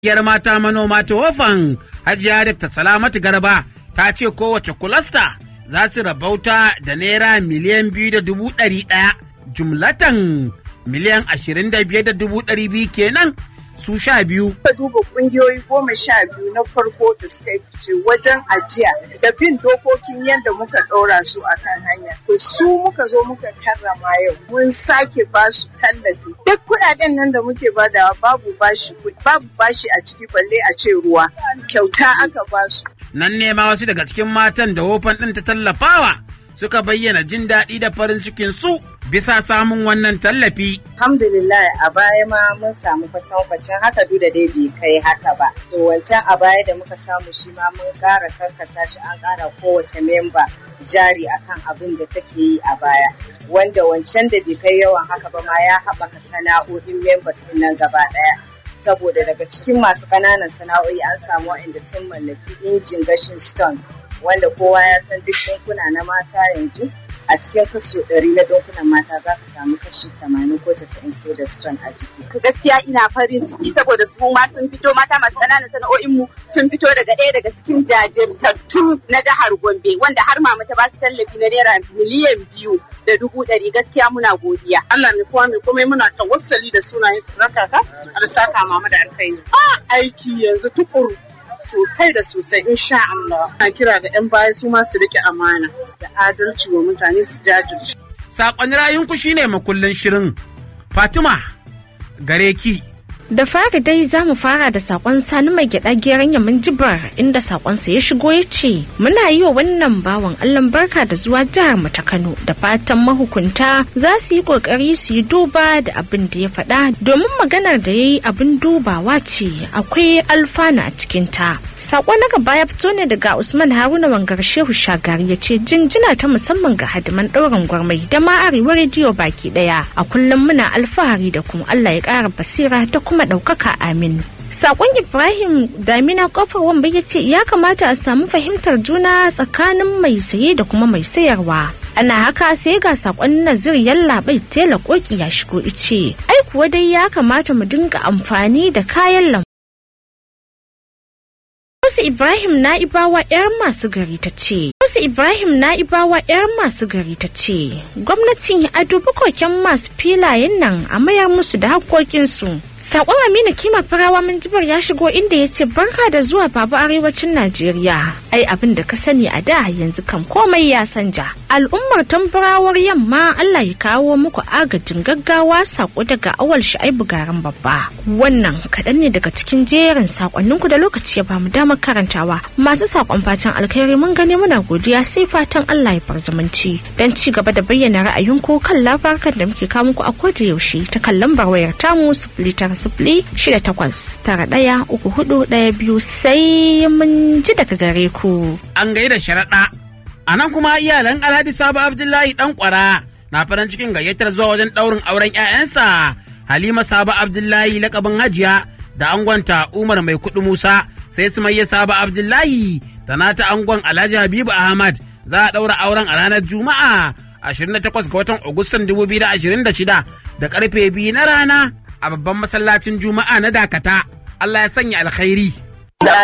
Yar mata manoma ta wafan Hajiya Dr. Salamatu Garba ta ce kowace kulasta za su rabauta da naira miliyan biyu da dubu ɗari ɗaya jumlatan miliyan ashirin da biyar da dubu ɗari biyu kenan su sha biyu. Ka duba kungiyoyi goma sha biyu na farko da suka fice wajen ajiya da bin dokokin yadda muka ɗora su a kan hanya. To su muka zo muka karrama yau mun sake ba su tallafi. Duk kuɗaɗen nan da muke badawa babu bashi babu bashi a ciki balle a ce ruwa. Kyauta aka ba su. Nan ne ma wasu daga cikin matan da wofan ɗin ta tallafawa suka bayyana jin daɗi da farin cikin su bisa samun wannan tallafi. Alhamdulillah a baya ma mun samu kwacen haka duk da dai bai kai haka ba. So wancan a baya da muka samu shi ma mun ƙara karkasa shi an ƙara kowace memba jari akan abin da take yi a baya. Wanda wancan da bai kai yawan haka ba ma ya haɓaka sana'o'in members ɗin nan gaba ɗaya. Saboda daga cikin masu ƙananan sana'o'i an samu waɗanda sun mallaki injin gashin stone wanda kowa ya san duk ɗinkuna na mata yanzu a cikin kaso ɗari na ɗinkunan mata za ka samu kashi tamanin ko casa'in sai da stone a jiki. Gaskiya ina farin ciki saboda su ma sun fito mata masu ƙananan sana'o'in mu sun fito daga ɗaya daga cikin jajirtattu na jihar Gombe wanda har mama ta ba su tallafi na naira miliyan biyu da dubu ɗari gaskiya muna godiya. Allah mai kowa mai komai muna tawassali da sunayen su kaka har saka mama da alkhairi. A aiki yanzu tukuru sosai da sosai insha Allah. Na kira ga 'yan baya su ma su rike amana da adalci wa mutane su jajirce. Saƙon rayunku shine makullin shirin. Fatima gare ki. Da fari dai za mu fara da sakon sani mai gyada geran yamin jibar inda sakonsa ya shigo ya ce muna yi wa wannan bawan Allah barka da zuwa jihar mu ta Kano da fatan mahukunta za su yi kokari su yi duba da abin da ya faɗa domin maganar da ya yi abin dubawa ce akwai alfana a cikin ta. Sako na gaba ya fito ne daga Usman Haruna Wangar Shehu Shagari ya ce jinjina ta musamman ga hadiman ɗaurin gwarmai da ma arewa rediyo baki ɗaya a kullum muna alfahari da kuma Allah ya ƙara basira da kuma ɗaukaka amin. Sakon Ibrahim Damina kofar wamba ya ce ya kamata a samu fahimtar juna tsakanin mai saye da kuma mai sayarwa. Ana haka sai ga sakon Nazir Yallaɓai tela koki ya shigo ice. Ai kuwa dai ya kamata mu dinga amfani da kayan lambu. Wasu Ibrahim Na'ibawa 'yar masu gari ta ce. Wasu Ibrahim Na'ibawa 'yar masu gari ta ce. Gwamnati a dubi koken masu filayen nan a mayar musu da haƙƙoƙinsu. Sakon Aminu Kima Farawa Minjibar ya shigo inda ya ce barka da zuwa babu arewacin Najeriya. Ai abin da ka sani a da yanzu kan komai ya sanja. Al'ummar tambarawar yamma Allah ya kawo muku agajin gaggawa sako daga awal sha'ibu garin babba. Wannan kaɗan ne daga cikin jerin sakonninku da lokaci ya bamu damar karantawa. Masu sakon fatan alkhairi mun gani muna godiya sai fatan Allah ya zumunci. Don ci gaba da bayyana ra'ayinku kan labarukan da muke kawo muku a koda yaushe ta kan lambar wayar tamu sifili tara sifili shida takwas tara ɗaya uku hudu ɗaya biyu sai mun ji daga gare ku. An gaida sharaɗa. A nan kuma iyalan Alhaji Sabo Abdullahi ɗan ƙwara na farin cikin gayyatar zuwa wajen ɗaurin auren 'ya'yansa Halima Sabo Abdullahi lakabin Hajiya da angonta Umar Mai Kuɗi Musa sai su mai Sabo Abdullahi da nata angon Alhaji Habibu Ahmad za a ɗaura auren a ranar Juma'a 28 ga watan Agustan 2026 da karfe biyu na rana a babban masallacin Juma'a na Dakata. Allah ya sanya alkhairi.